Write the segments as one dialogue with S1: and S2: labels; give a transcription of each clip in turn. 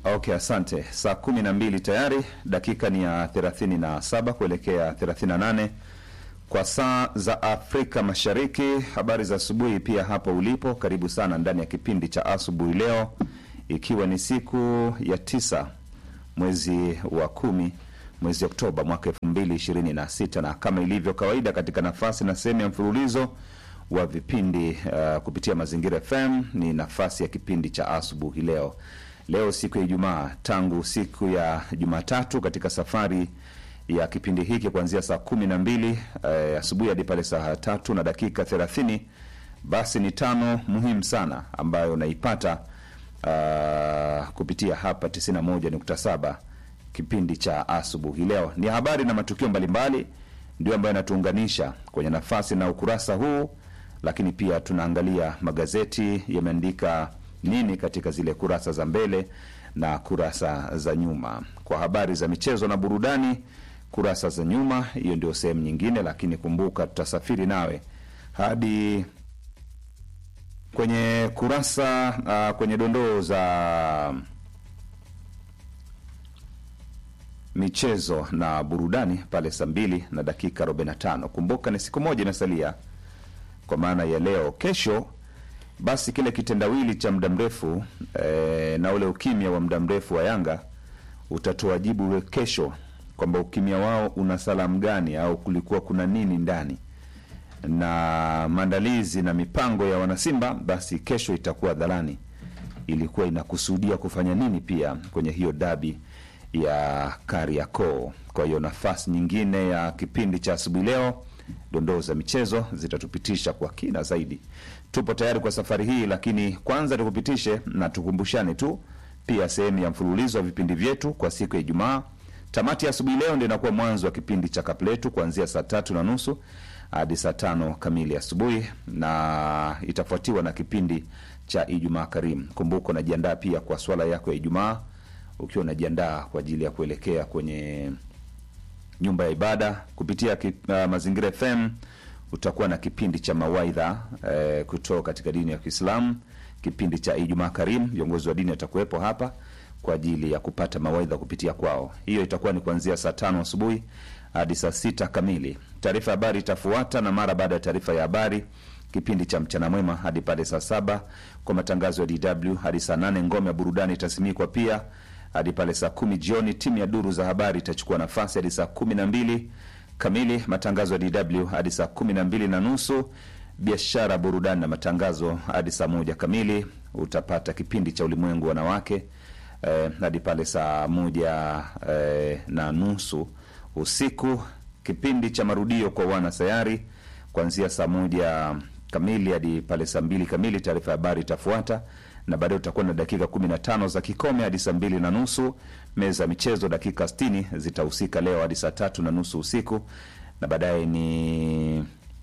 S1: Okay, asante. Saa kumi na mbili tayari, dakika ni ya thelathini na saba kuelekea thelathini na nane kwa saa za Afrika Mashariki. Habari za asubuhi pia hapo ulipo, karibu sana ndani ya kipindi cha asubuhi leo, ikiwa ni siku ya tisa mwezi wa kumi mwezi Oktoba mwaka elfu mbili ishirini na sita na kama ilivyo kawaida katika nafasi na sehemu ya mfululizo wa vipindi uh, kupitia Mazingira FM ni nafasi ya kipindi cha asubuhi leo. Leo siku ya Ijumaa, tangu siku ya Jumatatu katika safari ya kipindi hiki kuanzia saa kumi na mbili uh, asubuhi hadi pale saa tatu na dakika thelathini basi ni tano muhimu sana ambayo unaipata uh, kupitia hapa 91.7 kipindi cha asubuhi leo. Ni habari na matukio mbalimbali ndio ambayo yanatuunganisha kwenye nafasi na ukurasa huu, lakini pia tunaangalia magazeti yameandika nini katika zile kurasa za mbele na kurasa za nyuma. Kwa habari za michezo na burudani, kurasa za nyuma, hiyo ndio sehemu nyingine, lakini kumbuka, tutasafiri nawe hadi kwenye kurasa uh, kwenye dondoo za michezo na burudani pale saa mbili na dakika 45. Kumbuka ni siku moja imesalia kwa maana ya leo. Kesho basi kile kitendawili cha muda mrefu e, na ule ukimya wa muda mrefu wa Yanga utatoa jibu we kesho kwamba ukimya wao una salamu gani au kulikuwa kuna nini ndani na maandalizi na mipango ya wanasimba, basi kesho itakuwa dhalani ilikuwa inakusudia kufanya nini pia kwenye hiyo dabi ya Kariakoo. Kwa hiyo nafasi nyingine ya kipindi cha asubuhi leo, dondoo za michezo zitatupitisha kwa kina zaidi. Tupo tayari kwa safari hii, lakini kwanza tukupitishe na tukumbushane tu pia sehemu ya mfululizo wa vipindi vyetu kwa siku ya Ijumaa. Tamati ya asubuhi leo ndio inakuwa mwanzo wa kipindi cha Kapletu kuanzia saa tatu na nusu hadi saa tano kamili asubuhi, na itafuatiwa na kipindi cha Ijumaa Karimu. Kumbuka unajiandaa pia kwa swala yako ya Ijumaa ukiwa unajiandaa kwa ajili ya kuelekea kwenye nyumba ya ibada kupitia ki, uh, Mazingira FM utakuwa na kipindi cha mawaidha eh, kutoka katika dini ya Kiislamu, kipindi cha Ijumaa Karim. Viongozi wa dini watakuwepo hapa kwa ajili ya kupata mawaidha kupitia kwao. Hiyo itakuwa ni kuanzia saa tano asubuhi hadi saa sita kamili. Taarifa ya habari itafuata, na mara baada ya taarifa ya habari kipindi cha mchana mwema hadi pale saa saba kwa matangazo ya DW hadi saa nane ngome ya burudani itasimikwa pia hadi pale saa kumi jioni. Timu ya duru za habari itachukua nafasi hadi saa kumi na mbili kamili. Matangazo ya DW hadi saa kumi na mbili na nusu. Biashara, burudani na matangazo hadi saa moja kamili. Utapata kipindi cha ulimwengu wanawake eh, hadi pale saa moja eh, na nusu usiku. Kipindi cha marudio kwa wana sayari kuanzia saa moja kamili hadi pale saa mbili kamili. Taarifa ya habari itafuata na baadaye utakuwa na dakika kumi na tano za kikome hadi saa mbili na nusu. Meza ya michezo dakika sitini zitahusika leo hadi saa tatu na nusu usiku, na baadaye ni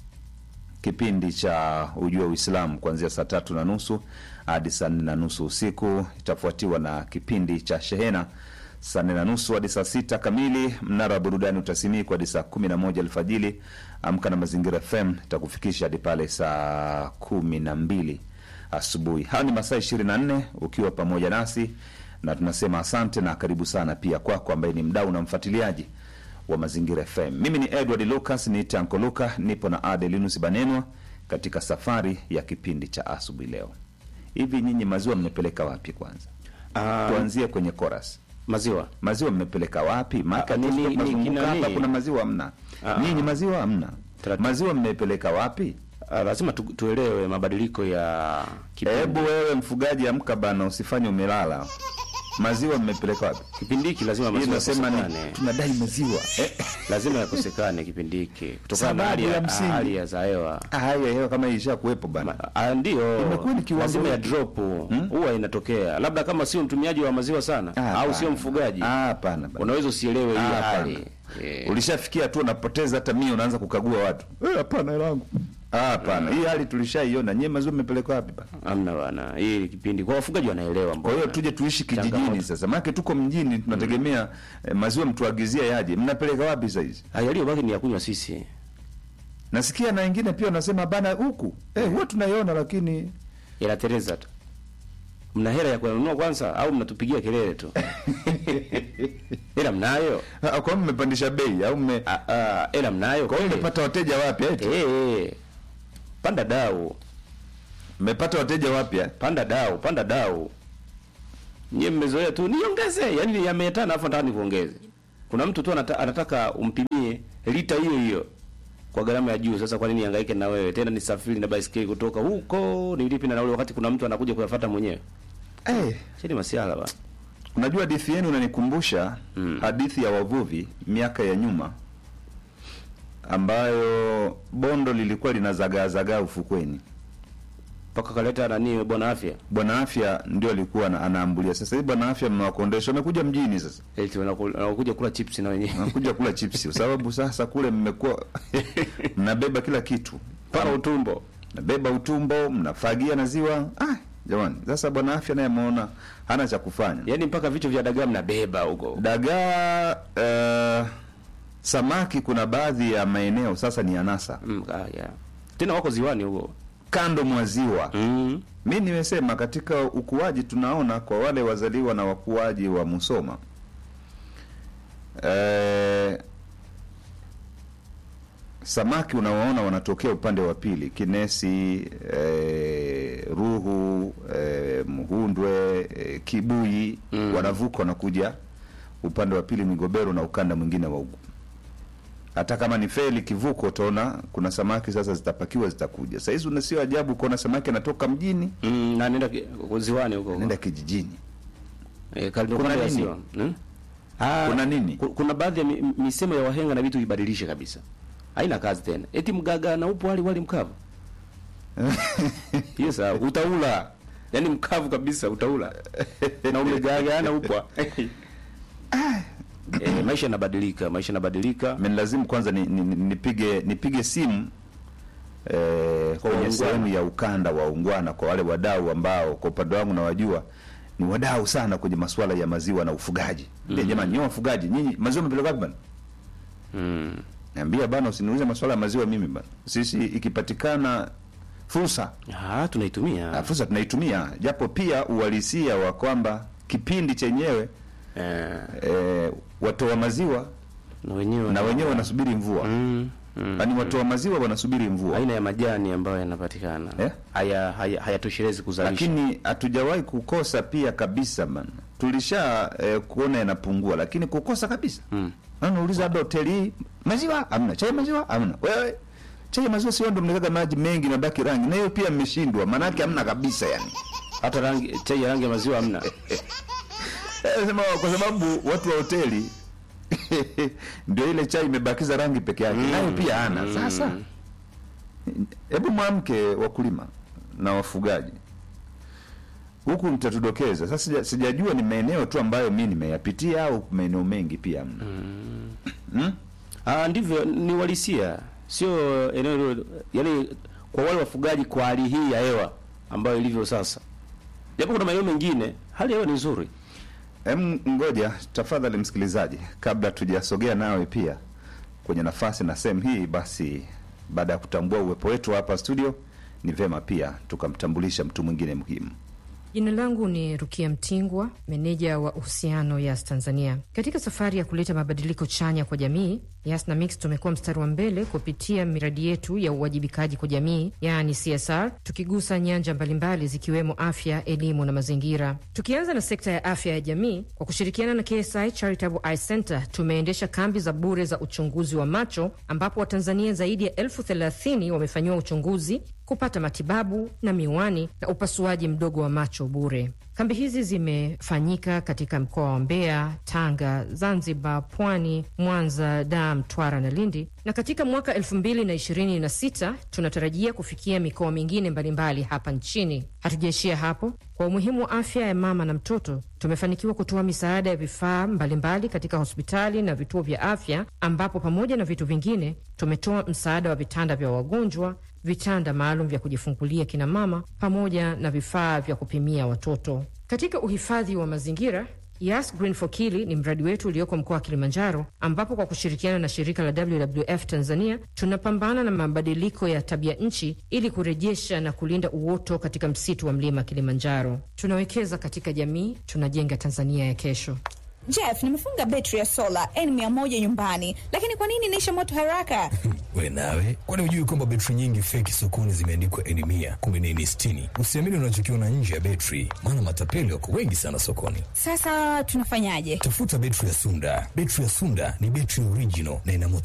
S1: kipindi cha ujua Uislamu kuanzia saa tatu na nusu hadi saa nne na nusu usiku. Itafuatiwa na kipindi cha shehena saa nne na nusu hadi saa sita kamili. Mnara wa burudani utasimikwa hadi saa kumi na moja alfajili. Amka na Mazingira FM itakufikisha hadi pale saa kumi na mbili asubuhi. Hayo ni masaa ishirini na nne ukiwa pamoja nasi, na tunasema asante na karibu sana pia kwako kwa ambaye ni mdau na mfuatiliaji wa Mazingira FM. Mimi ni Edward Lucas, ni Tanko Luka, nipo na Adelinus Banenwa katika safari ya kipindi cha asubuhi leo. Hivi nyinyi maziwa mmepeleka wapi? Kwanza
S2: Ah,
S1: tuanzie kwenye chorus.
S2: maziwa
S1: Maziwa mmepeleka wapi? Maana
S2: Ah, ni- ni- ni
S1: tunazunguka
S2: kina
S1: hapa,
S2: nini?
S1: kuna maziwa hamna.
S2: Ah,
S1: Nyinyi
S2: ah.
S1: maziwa hamna.
S2: Taratibu.
S1: Maziwa mmepeleka wapi?
S2: Ah, lazima tu, tuelewe mabadiliko ya kipindi.
S1: Hebu wewe mfugaji, amka bana, usifanye umelala. Maziwa mmepeleka wapi?
S2: Kipindi hiki lazima
S1: Hii
S2: maziwa
S1: nasema ni
S2: yakosekane,
S1: tunadai maziwa eh.
S2: lazima yakosekane kipindi hiki kutokana na
S1: Sababu
S2: hali
S1: ya
S2: ya,
S1: msingi.
S2: hali ya za hewa.
S1: Ah, hali ya hewa kama hii isha kuwepo bana.
S2: Ma- ah, Ndio,
S1: Imekuwa ni kiwango
S2: lazima ya
S1: hiki.
S2: drop huwa inatokea, labda kama sio mtumiaji wa maziwa sana
S1: Ah,
S2: au
S1: hapana.
S2: sio mfugaji,
S1: Ah, hapana bana.
S2: unaweza usielewe
S1: Ah,
S2: hiyo
S1: hapana.
S2: hali Eh,
S1: Ulishafikia tu unapoteza hata mia, unaanza kukagua watu. Eh, hapana hela yangu. Ah, hapana. Hii hali tulishaiona. Nyie maziwa mmepeleka wapi bana?
S2: Hamna bana, hii kipindi kwa wafugaji wanaelewa.
S1: Kwa hiyo
S2: mbona.
S1: tuje tuishi kijijini
S2: Changamoto.
S1: sasa, maana tuko mjini tunategemea eh, maziwa mtuagizie yaje. Mnapeleka wapi sasa hizi?
S2: Ah, yaliyobaki ni ya kunywa sisi.
S1: Nasikia na wengine pia wanasema bana, huku eh, huwa tunaiona lakini
S2: Ila Teresa tu Mna hela ya kuyanunua kwanza au mnatupigia kelele tu? Hela mnayo?
S1: Ah, Kwa hiyo mmepandisha bei au mme
S2: Ah, ah, hela mnayo?
S1: kwa hiyo
S2: kweli?
S1: mmepata wateja wapya eti?
S2: Eh, eh. Panda dau,
S1: Mmepata wateja wapya?
S2: panda dau, panda dau. Nyie mmezoea tu niongeze, yaani ya mia tano afu nataka nikuongeze. Kuna mtu tu anata, anataka umpimie lita hiyo hiyo kwa gharama ya juu. Sasa kwa nini hangaike na wewe tena nisafiri na baisikeli kutoka huko nilipi na nauli, wakati kuna mtu anakuja kuyafuata mwenyewe?
S1: Eh,
S2: Chini masiala ba.
S1: unajua hadithi yenu unanikumbusha hadithi ya wavuvi miaka ya nyuma ambayo bondo lilikuwa linazagaazagaa ufukweni.
S2: Mpaka kaleta nani bwana afya.
S1: Bwana Afya ndio alikuwa ana- anaambulia. Sasa hivi Bwana Afya mmewakondesha, wamekuja mjini sasa,
S2: Eti wanaku- wanakuja kula chips na wenyewe.
S1: wanakuja kula chipsi kwa sababu sasa kule mmekuwa mnabeba kila kitu,
S2: Mpaka utumbo.
S1: mnabeba utumbo, mnafagia na ziwa. Ah, jamani, sasa Bwana Afya naye ameona hana cha kufanya.
S2: Yaani mpaka vichwa vya dagaa mnabeba huko.
S1: Dagaa eh, samaki, kuna baadhi ya maeneo sasa ni anasa
S2: Mm, ah, yeah. Tena wako ziwani huko.
S1: kando mwa ziwa.
S2: Mm.
S1: Mi nimesema katika ukuaji tunaona kwa wale wazaliwa na wakuaji wa Musoma eh, samaki unawaona wanatokea upande wa pili Kinesi, eh, Ruhu, eh, Mhundwe, eh, Kibui
S2: Mm.
S1: wanavuka wanakuja upande wa pili Migobero na ukanda mwingine wa huku. Hata kama ni feli kivuko, utaona kuna samaki sasa zitapakiwa zitakuja. Saa hizi una- sio ajabu kuona samaki anatoka mjini
S2: Mm, na nenda ki- ziwani huko.
S1: nenda kijijini.
S2: Eh, karibu
S1: Kuna
S2: kando ya
S1: nini?
S2: ziwa. Hmm? Ah,
S1: Kuna nini?
S2: ku- Kuna baadhi ya mi- mi- misemo ya wahenga na vitu ibadilishe kabisa. Haina kazi tena. Eti mgaga na upo wali wali mkavu. Hiyo sawa, utaula. Yaani mkavu kabisa utaula. na umegaga na upwa. eh, maisha yanabadilika, maisha yanabadilika.
S1: Amenilazimu kwanza ni, ni, ni- nipige nipige simu eh, kwenye
S2: ungwana.
S1: sehemu ya ukanda wa ungwana kwa wale wadau ambao kwa upande wangu nawajua ni wadau sana kwenye masuala ya maziwa na ufugaji. Mm Jamani, nyinyi wafugaji, nyinyi maziwa mpeleka wapi bana?
S2: Mm.
S1: Niambia bana, usiniulize masuala ya maziwa mimi bana. Sisi ikipatikana fursa
S2: Ah, tunaitumia.
S1: ah, fursa tunaitumia, japo pia uhalisia wa kwamba kipindi chenyewe
S2: Eh,
S1: eh, watoa maziwa
S2: na wenyewe
S1: na wenyewe wanasubiri mvua
S2: mm, mm.
S1: yaani watoa maziwa wanasubiri mvua
S2: aina ya majani ambayo yanapatikana
S1: Eh?
S2: haya haya- hayatoshelezi kuzalisha.
S1: lakini hatujawahi kukosa pia kabisa bana tulisha eh, kuona yanapungua lakini kukosa kabisa
S2: Mm.
S1: mm. nauliza labda hoteli hii maziwa amna chai maziwa amna wewe chai ya maziwa sio ndo mnaweka maji mengi na baki rangi na hiyo pia mmeshindwa maanake hamna kabisa yani
S2: hata rangi chai ya rangi ya maziwa hamna.
S1: Eh, sema kwa sababu watu wa hoteli ndio ile chai imebakiza rangi peke yake nayo pia hana sasa hebu mwamke wakulima na wafugaji huku mtatudokeza sasa sija, sijajua ni maeneo tu ambayo mi nimeyapitia au maeneo mengi pia mna mm.
S2: Ah, ndivyo ni walisia, sio eneo hilo, yaani kwa wale wafugaji, kwa hali hii ya hewa ambayo ilivyo sasa, japo kuna maeneo mengine hali ya hewa ni nzuri.
S1: Em, ngoja tafadhali msikilizaji, kabla tujasogea nawe pia kwenye nafasi na sehemu hii, basi baada ya kutambua uwepo wetu hapa studio, ni vema pia tukamtambulisha mtu mwingine muhimu.
S3: Jina langu ni Rukia Mtingwa, meneja wa uhusiano Yas Tanzania. Katika safari ya kuleta mabadiliko chanya kwa jamii, Yas na Mix tumekuwa mstari wa mbele kupitia miradi yetu ya uwajibikaji kwa jamii, yaani CSR, tukigusa nyanja mbalimbali zikiwemo afya, elimu na mazingira. Tukianza na sekta ya afya ya jamii, kwa kushirikiana na KSI Charitable Eye Center tumeendesha kambi za bure za uchunguzi wa macho, ambapo Watanzania zaidi ya elfu thelathini wamefanyiwa uchunguzi kupata matibabu na miwani na upasuaji mdogo wa macho bure. Kambi hizi zimefanyika katika mkoa wa Mbeya, Tanga, Zanzibar, Pwani, Mwanza, Dar, Mtwara na Lindi, na katika mwaka elfu mbili na ishirini na sita tunatarajia kufikia mikoa mingine mbalimbali hapa nchini. Hatujaishia hapo. Kwa umuhimu wa afya ya mama na mtoto, tumefanikiwa kutoa misaada ya vifaa mbalimbali katika hospitali na vituo vya afya, ambapo pamoja na vitu vingine tumetoa msaada wa vitanda vya wagonjwa vitanda maalum vya kujifungulia kina mama pamoja na vifaa vya kupimia watoto. Katika uhifadhi wa mazingira, Yas Green for Kili ni mradi wetu ulioko mkoa wa Kilimanjaro, ambapo kwa kushirikiana na shirika la WWF Tanzania tunapambana na mabadiliko ya tabia nchi ili kurejesha na kulinda uoto katika msitu wa mlima Kilimanjaro. Tunawekeza katika jamii, tunajenga Tanzania ya kesho.
S4: Jeff, nimefunga betri ya sola N100 nyumbani, lakini kwa nini inaisha moto haraka?
S5: We nawe, kwani hujui kwamba betri nyingi feki sokoni zimeandikwa N mia kumbe ni N sitini? Usiamini unachokiona nje ya betri, maana matapeli wako wengi sana sokoni.
S4: Sasa tunafanyaje?
S5: Tafuta betri ya Sunda. Betri ya Sunda ni betri original na ina moto